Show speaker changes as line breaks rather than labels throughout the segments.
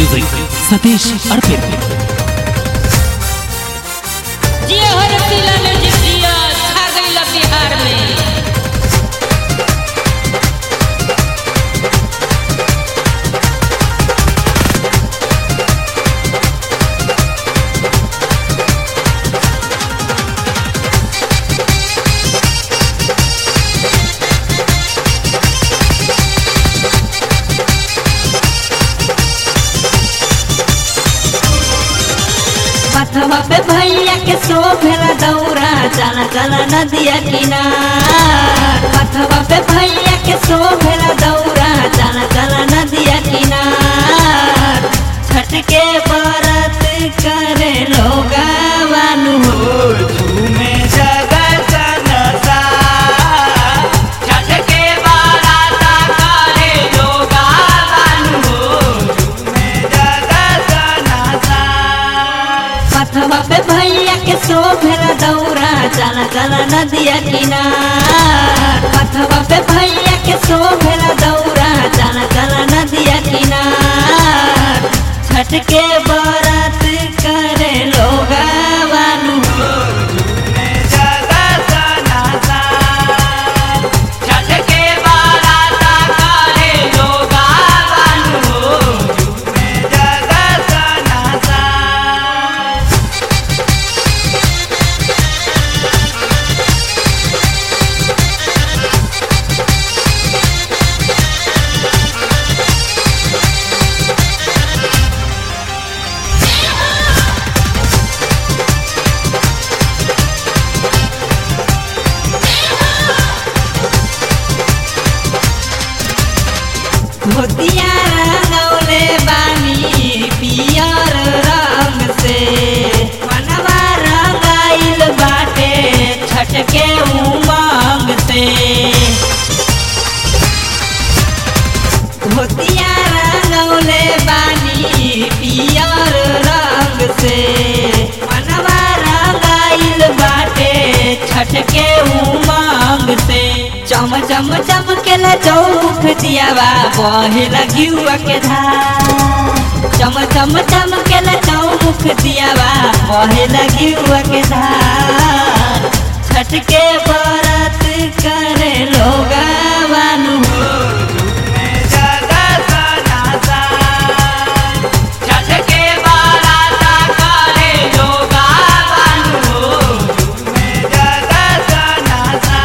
music Satish अर्पित
जिया हर जिला में जितिया छा गईला बिहार में
पथवा पे भैया के सो भेला दौरा चला चला नदिया किनार पथवा पे भैया के सो भेला दौरा चला चला नदिया किनार छठ के व्रत करे लोगा वानु हो
झूमे जगत नसा छठ के बाराता करे लोगा बानु झूमे जगत नसा
पथवा पे भैया के सो भेला दौरा चला चला नदिया किनार पथवा पे भैया के सो भेला दौरा चला चला नदिया किनार छठ के व्रत करे लोगा वानु
झूमे जगत नसा छठ के बाराता करे लोगा बानु झूमे जगत नसा
धोतिया रंगौले बानी पियर रंग से मनवा रंगाइल बाटे छठ के उमंग से धोतिया रंगौले बानी पियर रंग से मनवा रंगाइल बाटे छठ के उमंग से चम चम चमकेला चौमुख दियावा बहे लगियुआ के धार चम चम चमकेला चौमुख दियावा बहे लगियुआ के धार छठ के व्रत करे लोगा वानु
झूमे जगत नसा छठ के बाराता करे लोगा बानु झूमे जगत नसा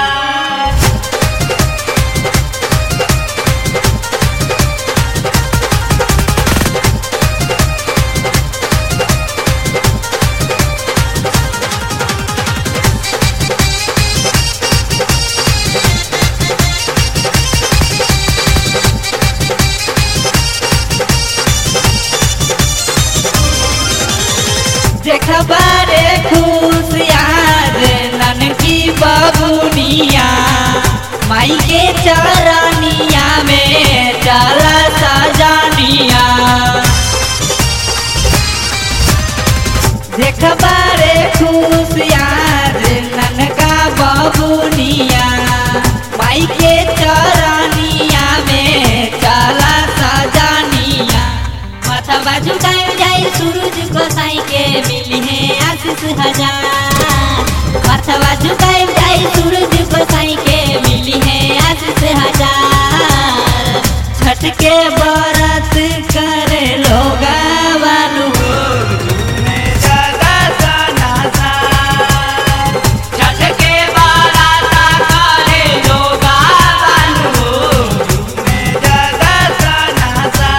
देखबारे खुश यार ननकी बबुनिया माई के चरनिया में चला सजानिया देखबारे खुश यार ननका बबुनिया माई के चरनिया में चला सजानिया माथा बाजू गाय जाए सूरज गोसाई के मिली है आशीष हजार माथा बाजू गाय जाए सूरज गोसाई के मिली है आशीष हजार छठ के व्रत करे लोगा वानु
झूमे जगत नसा छठ के बाराता करे लोगा बानु झूमे जगत नसा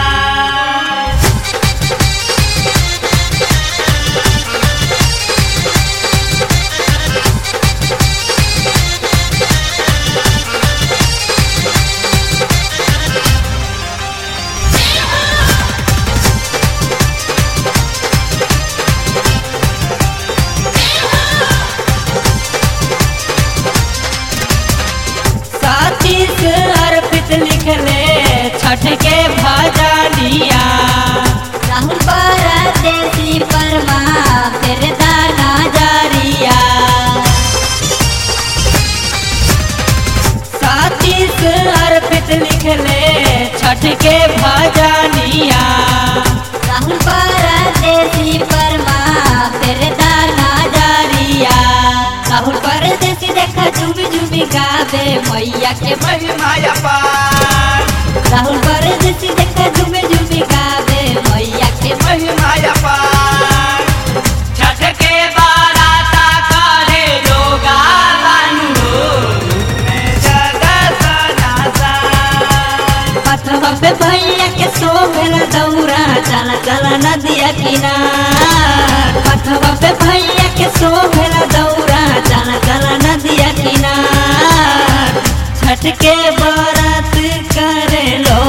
सातीस अर्पित लिखले छठ के भजनिया राहुल परदेसी परमा फिर दाना जारिया सातीस अर्पित लिखले छठ के भजनिया झुमी गावे मैया के
महिमा अपार
राहुल पर जैसी देखा झुमे झुमी गावे मैया के
महिमा अपार छठ के बाराता करे लोगा बानु में जगत नासान
पथवा पे भैया के सोभेल दौरा चला चला नदिया किनार पथवा पे भैया के सोभेल दौरा चला चला नदिया किनार छठ के बारात करे लो